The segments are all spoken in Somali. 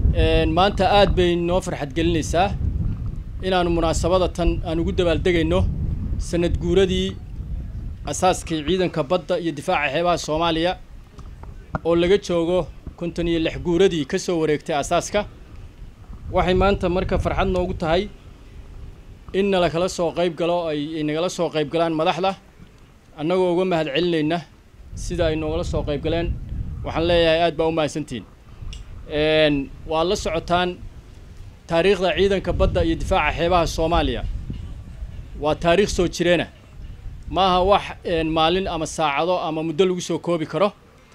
maanta aad bay noo farxad gelinaysaa inaanu munaasabada tan aan ugu dabaaldegayno sanad guuradii asaaskii ciidanka badda iyo difaaca xeebaha soomaaliya oo laga joogo konton iyo lix guuradii ka soo wareegtay asaaska waxay maanta marka farxad noogu tahay in nala kala soo qayb galo ay nagala soo qayb galaan madaxda annagoo uga mahad celinayna sida ay noogala soo qayb galeen waxaan leeyahay aad baa u mahadsantihin waad la socotaan taariikhda ciidanka badda iyo difaaca xeebaha soomaaliya waa taariikh soo jireena maaha wax maalin ama saacado ama muddo lagu soo koobi karo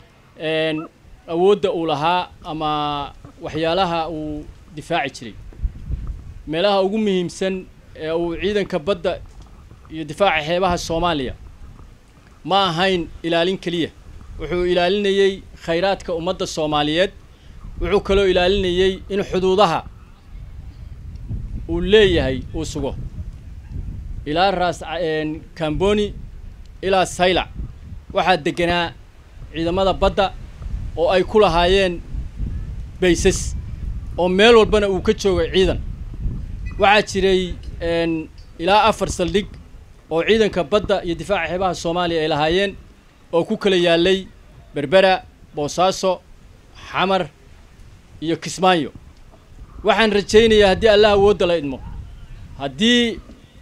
awoodda uu lahaa ama waxyaalaha uu difaaci jiray meelaha ugu muhiimsan ee uu ciidanka badda iyo difaaca xeebaha soomaaliya ma ahayn ilaalin keliya wuxuu ilaalinayey khayraadka ummadda soomaaliyeed wuxuu kaloo ilaalinayey in xuduudaha uu leeyahay uu sugo ilaa raas camboni ilaa saylac waxaa deganaa ciidamada badda oo ay ku lahaayeen baysas oo meel walbana uu ka joogay ciidan waxaa jiray ilaa afar saldhig oo ciidanka badda iyo difaaca xeebaha soomaaliya ay lahaayeen oo ku kala yaalay berbera boosaaso xamar iyo kismaayo waxaan rajaynayaa haddii allah awoodda la idmo haddii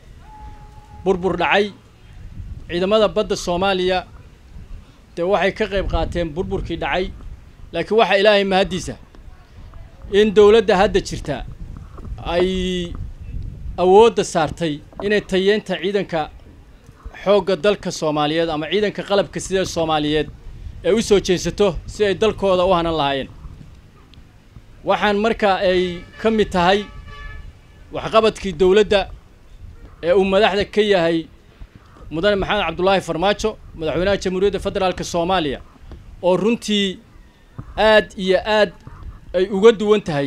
burbur dhacay ciidamada badda soomaaliya dee waxay ka qayb qaateen burburkii dhacay laakiin waxaa ilaahay mahaddiisa in dowladda hadda jirta ay awoodda saartay inay tayeenta ciidanka xoogga dalka soomaaliyeed ama ciidanka qalabka sida soomaaliyeed ay u soo jeensato si ay dalkooda u hanan lahaayeen waxaan marka ay ka mid tahay waxqabadkii dowladda ee uu madaxda ka yahay mudane maxamed cabdulaahi farmaajo madaxweynaha jamhuuriyadda federaalka soomaaliya oo runtii aad iyo aad ay uga duwan tahay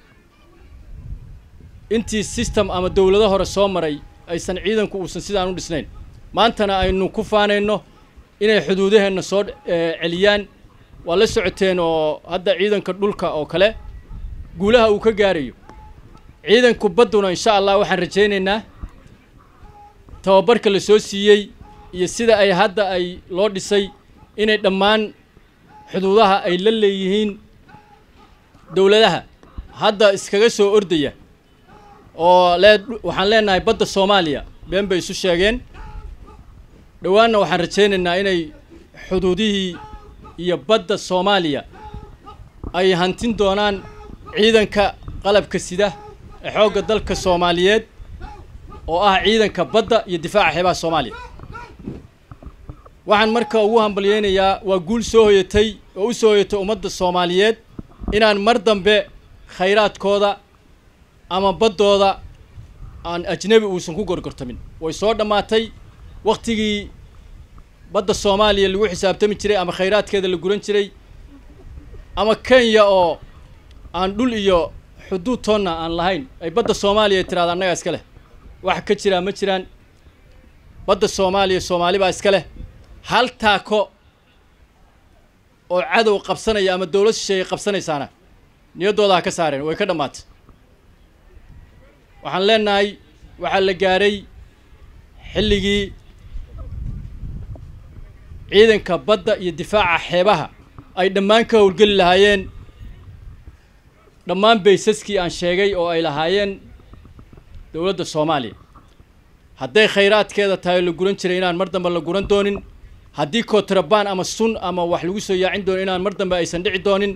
intii system ama dowlado hore soo maray aysan ciidanku uusan sidaan u dhisnayn maantana aynu ku faanayno inay xuduudaheenna soo celiyaan waa la socoteen oo hadda ciidanka dhulka oo kale guulaha uu ka gaarayo ciidanku badduna insha allah waxaan rajaynaynaa tababarka la soo siiyey iyo sida ay hadda ay loo dhisay inay dhammaan xuduudaha ay la leeyihiin dowladaha hadda iskaga soo ordaya oo lee waxaan leenahay badda soomaaliya been bay isu sheegeen dhowaanna waxaan rajaynaynaa inay xuduudihii iyo badda soomaaliya ay hantin doonaan ciidanka qalabka sida ee xoogga dalka soomaaliyeed oo ah ciidanka badda iyo difaaca xeebaha soomaaliya waxaan marka ugu hambalyeynayaa waa guul soo hoyatay oo u soo hoyatay ummadda soomaaliyeed inaan mar dambe khayraadkooda ama baddooda aan ajnebi uusan ku gorgortamin way soo dhammaatay waktigii badda soomaaliya lagu xisaabtami jiray ama khayraadkeeda la guran jiray ama kenya oo aan dhul iyo xuduud toonna aan lahayn ay badda soomaaliya tiraada annagaa iska leh wax ka jiraa ma jiraan badda soomaaliya soomaali baa iska leh hal taako oo cadow qabsanaya ama dowlad shisheeye qabsanaysaana niyaddooda ha ka saareen way ka dhammaatay waxaan leenahay waxaa la gaaray xilligii ciidanka badda iyo difaaca xeebaha ay dhammaan ka howlgeli lahaayeen dhammaan baysaskii aan sheegay oo ay lahaayeen dowladda soomaaliya hadday khayraadkeeda tahay la guran jiray inaan mar dambe la guran doonin haddii kootrabaan ama sun ama wax lagu soo yaacin doonin inaan mar dambe aysan dhici doonin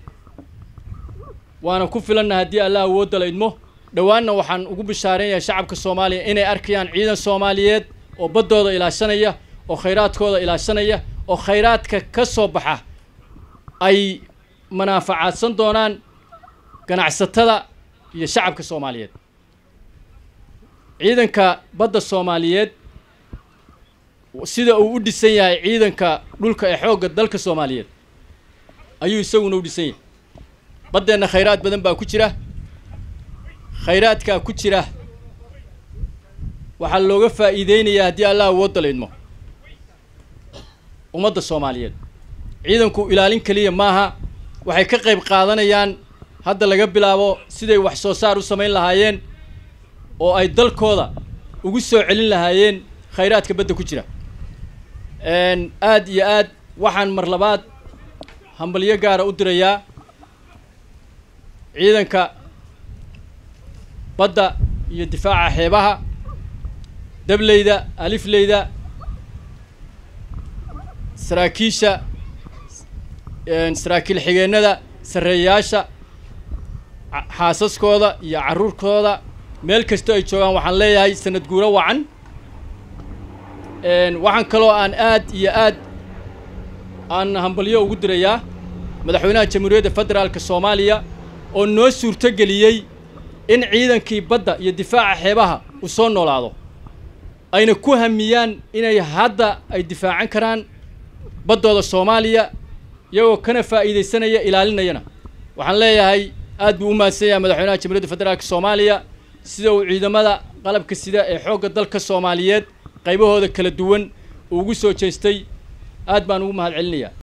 waana ku filanna haddii allah awoodda la idmo dhowaanna waxaan ugu bishaaraynayaa shacabka soomaaliya inay arkayaan ciidan soomaaliyeed oo baddooda ilaashanaya oo khayraadkooda ilaashanaya oo khayraadka ka soo baxa ay manaafacaadsan doonaan ganacsatada iyo shacabka soomaaliyeed ciidanka badda soomaaliyeed sida uu u dhisan yahay ciidanka dhulka ee xoogga dalka soomaaliyeed ayuu isaguna u dhisan yahay baddeenna khayraad badan baa ku jira khayraadkaa ku jira waxaa looga faa'iideynayaa haddii allah awoodda la idmo ummadda soomaaliyeed ciidanku ilaalin keliya maaha waxay ka qayb qaadanayaan hadda laga bilaabo siday wax soo saar u samayn lahaayeen oo ay dalkooda ugu soo celin lahaayeen khayraadka badda ku jira aad iyo aad waxaan mar labaad hambalyo gaara u dirayaa ciidanka badda iyo difaaca xeebaha dableyda alifleyda saraakiisha saraakiil xigeenada sarreeyayaasha xaasaskooda iyo carruurkooda meel kastoo ay joogaan waxaan leeyahay sanad guuro wacan waxaan kaloo aan aad iyo aad aan hambalyo ugu dirayaa madaxweynaha jamhuuriyadda federaalka soomaaliya oo noo suurto geliyey in ciidankii badda iyo difaaca xeebaha uu soo noolaado ayna ku hamiyaan inay hadda ay difaacan karaan baddooda soomaaliya iyagoo kana faa'iidaysanaya ilaalinayana waxaan leeyahay aad buu u mahadsan yahay madaxweynaha jamhuuriyadda federaalka soomaaliya sida uu ciidamada qalabka sida ee xoogga dalka soomaaliyeed qaybahooda kala duwan uu ugu soo jeestay aad baan ugu mahad celinayaa